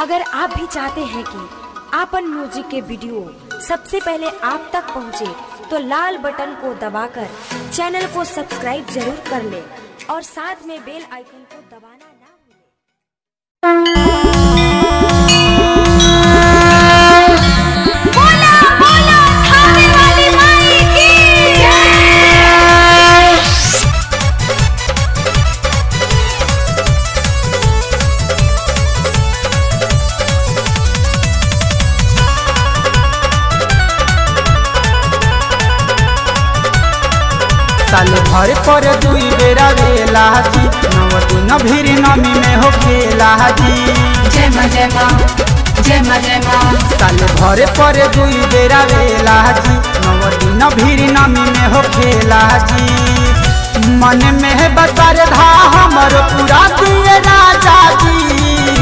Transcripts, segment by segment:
अगर आप भी चाहते हैं कि आपन म्यूजिक के वीडियो सबसे पहले आप तक पहुंचे, तो लाल बटन को दबाकर चैनल को सब्सक्राइब जरूर कर ले और साथ में बेल आइकन को दबाना ना भूलें। बोला बोला खाने वाली माई की जय साल भर पर दुई बेरा वेला जी नव दिन भीर नमी में हो खेला जी जय माँ जय माँ जय माँ जय माँ साल भर पर दुई बेरा वेला जी नव दिन भीर नमी में हो खेला जी मन में है बसर धा हमर पूरा दिए राजा जी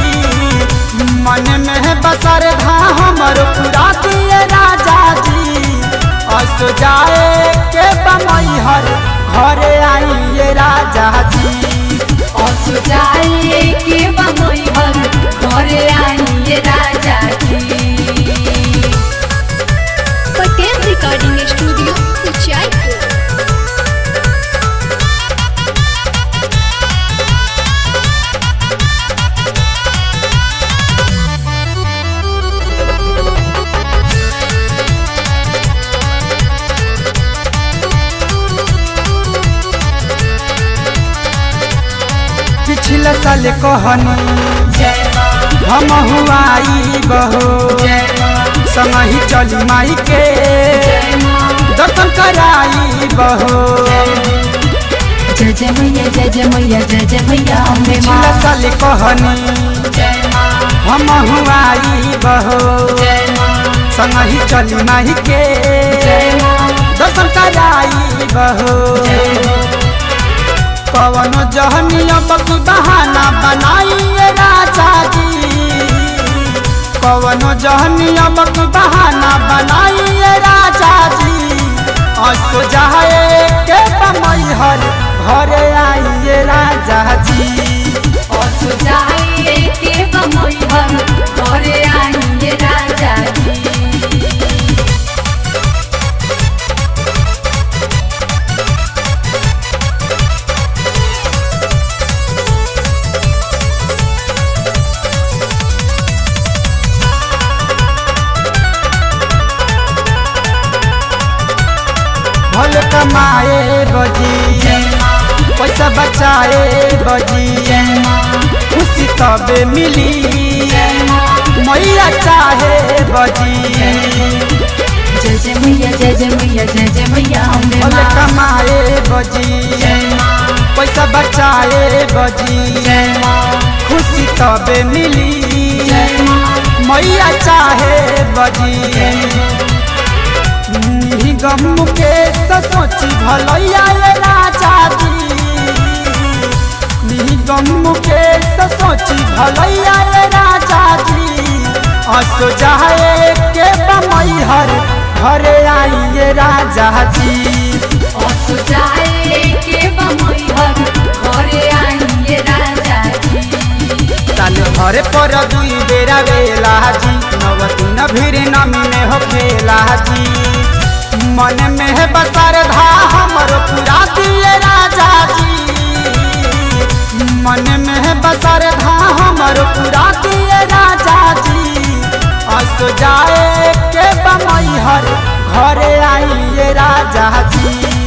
मन में है बसर धा हमर पूरा दिए राजा जी अस जाए के बमई हर घरे आइए राजा जी और सुजाए के बमोई हर घरे आइए राजा की पटेल रिकॉर्डिंग स्टूडियो उचाईपुर पिछले साल कहनी जय माँ हम हुआई बहो जय माँ संगही चली माई के जय माँ दर्शन कराई बहो जय जय मैया जय जय मैया जय जय मैया अम्बे माँ पिछले साल कहनी जय माँ हम हुआई बहो जय माँ संगही चली माई के जय माँ दर्शन कराई बहो जय माँ कवनो जहनिया बकी बहाना बनाइए राजा जी कवनो जहनिया बकी बहाना बनाइए राजा जी असो जाए के बमई हर घरे आइए राजा जी और सुजाए के बमोई हर घरे आइए राजा की भल कमाए बजी जय माँ पैसा बचाए बजी जय माँ खुशी तबे मिली जय माँ मैया चाहे बजी जय जय मैया जय जय मैया जय जय मैया अम्बे भले माँ कमाए बजी जय माँ पैसा बचाए बजी जय माँ खुशी तबे मिली जय माँ मैया चाहे बजी गम के तो सोची भलैया ये राजा जी गम के तो सोची भलैया ये राजा जी असो जाए के बमई हर घरे आइए राजा जी और सुजाए के बमोई हर घरे आइए राजा की साल भर पर दुई बेरा वेला जी नव दिन भीर नमी में हो खेला जी मन में है बसर धा हमर पूरा दिए राजा जी मन में है बसर धा हमर पूरा दिए राजा जी अस जाए के बमई हर घरे आइए राजा जी